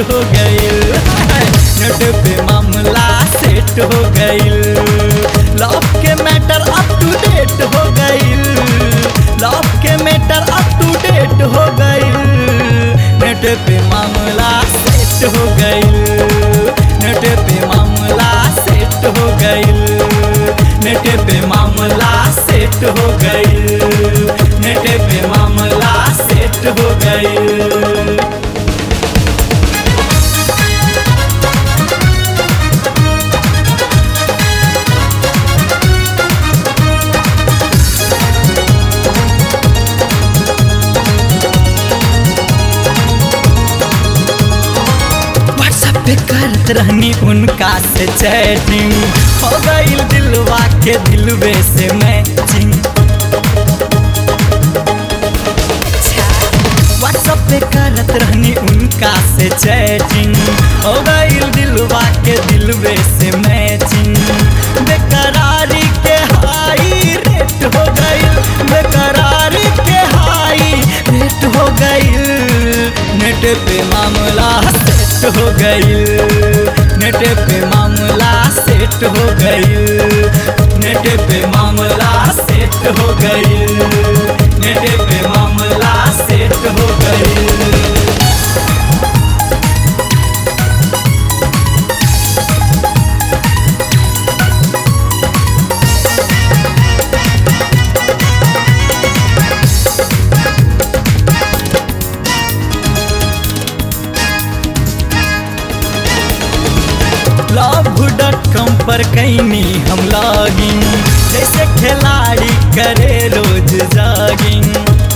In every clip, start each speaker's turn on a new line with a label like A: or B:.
A: हो गईल नेट पे मामला सेट हो गईल लव के मैटर अप टू डेट हो गईल लव के मैटर अप टू डेट हो गईल नेट पे मामला सेट हो गईल नेट पे मामला सेट हो गईल नेट पे मामला सेट हो गईल नेट पे मामला सेट हो गईल व्हाट्सएप पे करत रहनी उनका से चैटिंग हो गईल दिलवा के दिलवे से मैचिंग व्हाट्सएप पे करत रहनी उनका से चैटिंग हो गईल दिलवा के दिलवे से मैचिंग बेकरारी के हाई रेट हो गईल बेकरारी के हाई रेट हो गईल नेट पे मामला सेट हो गईल नेट पे मामला सेट हो गईल नेट पे मामला सेट हो गईल नेट पे मामला सेट हो गईल लव डॉट कॉम पर कैनी हम लॉगिंग जैसे खिलाड़ी करे रोज जॉगिंग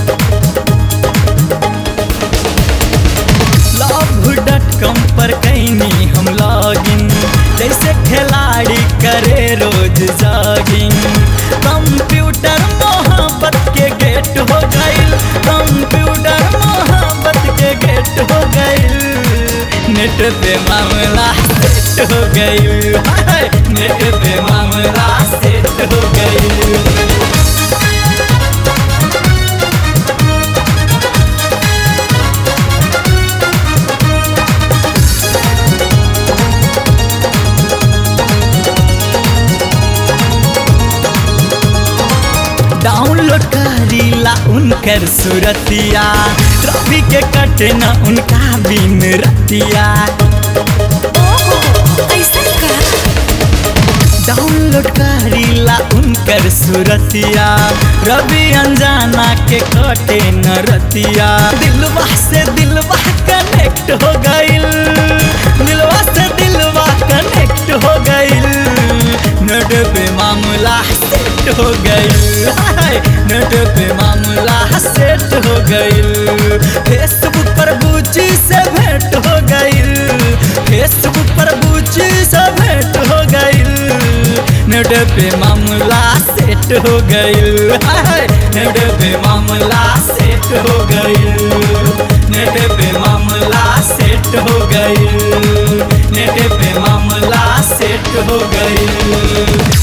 A: लव डॉट कॉम पर कैनी हम लॉगिंग जैसे खिलाड़ी करे रोज जॉगिंग कंप्यूटर मोहब्बत के गेट हो गईल कंप्यूटर मोहब्बत के गेट हो गईल नेट पे मामला सेट हो गई नेट पे मामला सेट हो गई डाउनलोड करीला उनकर सुरतिया रवि के कटे न उनका बिन रतिया
B: ओहो ऐसन का
A: डाउनलोड करीला उनकर सुरतिया रवि अनजाना के कटे न रतिया दिलवा से दिलवा कनेक्ट हो गईल दिलवा से दिलवा कनेक्ट हो गईल नेट पे मामला सेट हो गईल नेट पे मामला सेट हो गईल फेसबुक पर बूची से भेंट हो गईल फेसबुक पर बूची से भेंट हो गईल नेट पे मामला सेट हो गईल नेट पे मामला सेट हो गईल नेट पे मामला सेट हो गईल नेट पे मामला सेट हो गईल